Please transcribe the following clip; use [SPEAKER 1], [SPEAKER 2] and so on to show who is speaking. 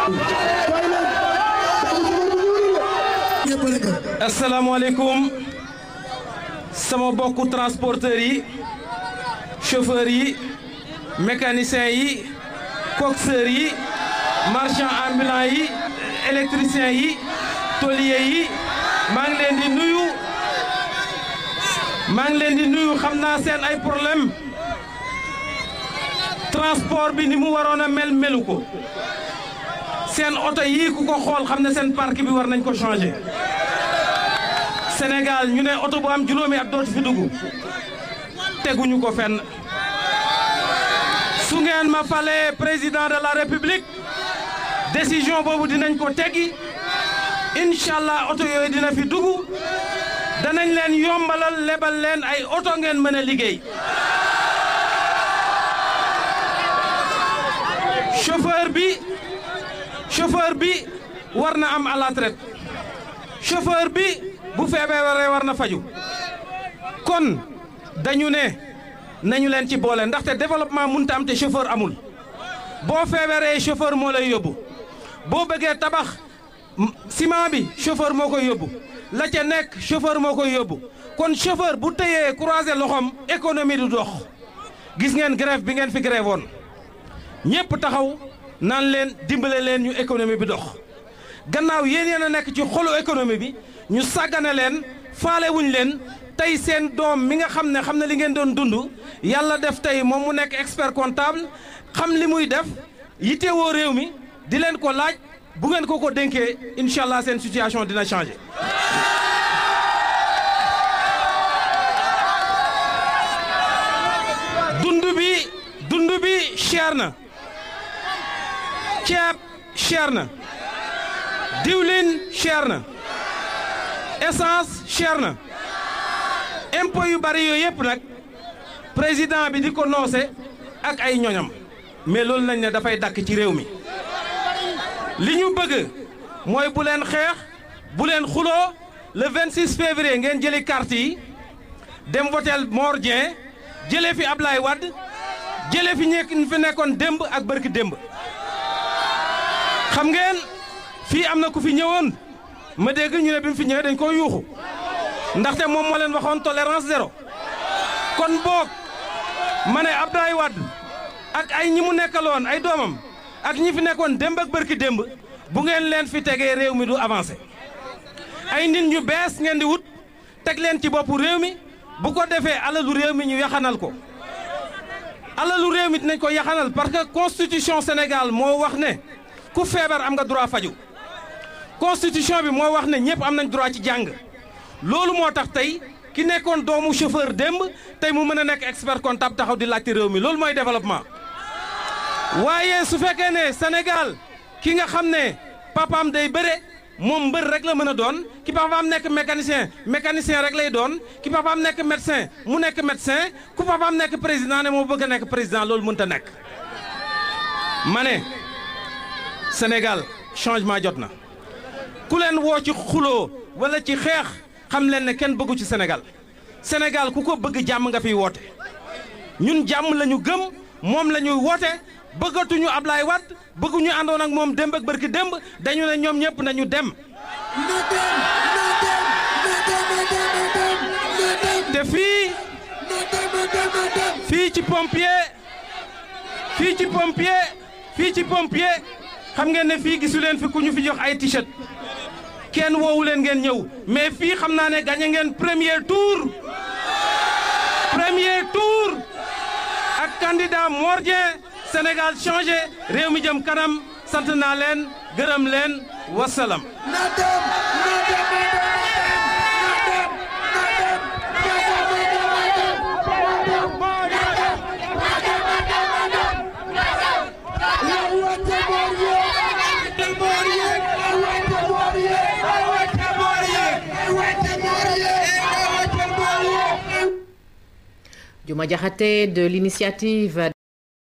[SPEAKER 1] asalaamaaleykum sama bokku transporteurs yi chauffeurs yi mécaniciens yi coxeurs yi marchands ambulants yi électriciens yi tôliers yi maa ngi leen di nuyu maa ngi leen di nuyu xam naa seen ay problème transport bi ni mu waroon a mel melu ko seen oto yii ku ko xool xam ne seen parc bi war nañ ko changer Sénégal ñu ne oto bu am juróomi at dootu fi dugg teguñu ko fenn su ngeen ma falee président de la république décision boobu dinañ ko teggi incha allah oto yooyu dina fi dugg danañ leen yombalal lebal leen ay oto ngeen mën a liggéey chauffeur bi chauffeur bi war na am à la traite chauffeur bi bu feebaree war na faju kon dañu ne nañu leen ci boole ndaxte développement mënut am te chauffeur amul boo feebaree chauffeur moo lay yóbbu boo bëggee tabax ciment bi chauffeur moo koy yóbbu la ca nekk chauffeur moo koy yóbbu kon chauffeur bu tëyee croiser loxoom économie du dox gis ngeen grève bi ngeen fi grève woon ñëpp taxaw naan leen dimbale leen ñu économie bi dox gannaaw yéen yéen a nekk ci xolu économie bi ñu sàggane leen faale wuñ leen tey seen doom mi nga xam ne xam ne li ngeen doon dund yàlla def tey moom mu nekk expert comptable xam li muy def yittewoo réew mi di leen ko laaj bu ngeen ko ko dénkee incha allah seen situation dina changer. dund bi dund bi cher na ceeb cher na diwlin cher na essence cher na impôt yu bari yooyu yëpp nag président bi di ko noose ak ay ñoñam mais loolu nañ ne dafay dakk ci réew mi li ñu bëgg mooy bu leen xeex bu leen xuloo le 26 février ngeen jëli carte yi dem votel Mor Dieng jëlee fi Ablaye Wade jëlee fi ñekk fi nekkoon démb ak bërki démb xam ngeen fii am na ku fi ñëwoon ma dégg ñu ne bi mu fi ñëwee dañ ko yuuxu ndaxte moom moo leen waxoon tolérance zéro kon boog ma ne Abdoulaye Wade ak ay ñi mu nekkaloon ay doomam ak ñi fi nekkoon démb ak bërki démb bu ngeen leen fi tegee réew mi du avancé ay nit ñu bees ngeen di wut teg leen ci boppu réew mi bu ko defee alalu réew mi ñu yaxanal ko alalu réew mi dinañ ko yaxanal parce que constitution Sénégal moo wax ne ku feebar am nga droit faju constitution bi moo wax ne ñëpp am nañ droit ci jàng loolu moo tax tey ki nekkoon doomu chauffeur démb tey mu mën a nekk expert comptable taxaw di laajte réew mi loolu mooy développement. waaye su fekkee ne Sénégal ki nga xam ne papaam day bëre moom mbër rek la mën a doon ki papaam nekk mécanicien mécanicien rek lay doon ki papaam nekk médecin mu nekk médecin ku papaam nekk président ne moo bëgg a nekk président loolu mënut a nekk. ma ne Sénégal changement jot na. ku leen woo ci xuloo wala ci xeex xam leen ne kenn bëggu ci Sénégal Sénégal ku ko bëgg jàmm nga fiy woote ñun jàmm la ñu gëm moom la ñuy woote bëggatuñu Ablaye Wade bëgguñu àndoon ak moom démb ak bërki démb dañu ne ñoom ñëpp nañu dem. te fii fii ci pompier fii ci pompier fii ci pompier xam ngeen ne fii gisu leen fi ku ñu fi jox ay t-shirt kenn woowu leen ngeen ñëw mais fii xam naa ne gagné ngeen premier tour premier tour ak candidat Mor Dieng Sénégal changé réew mi jëm kanam sant naa leen gërëm leen wasalam.
[SPEAKER 2] Diouma Diakhaté de l'initiative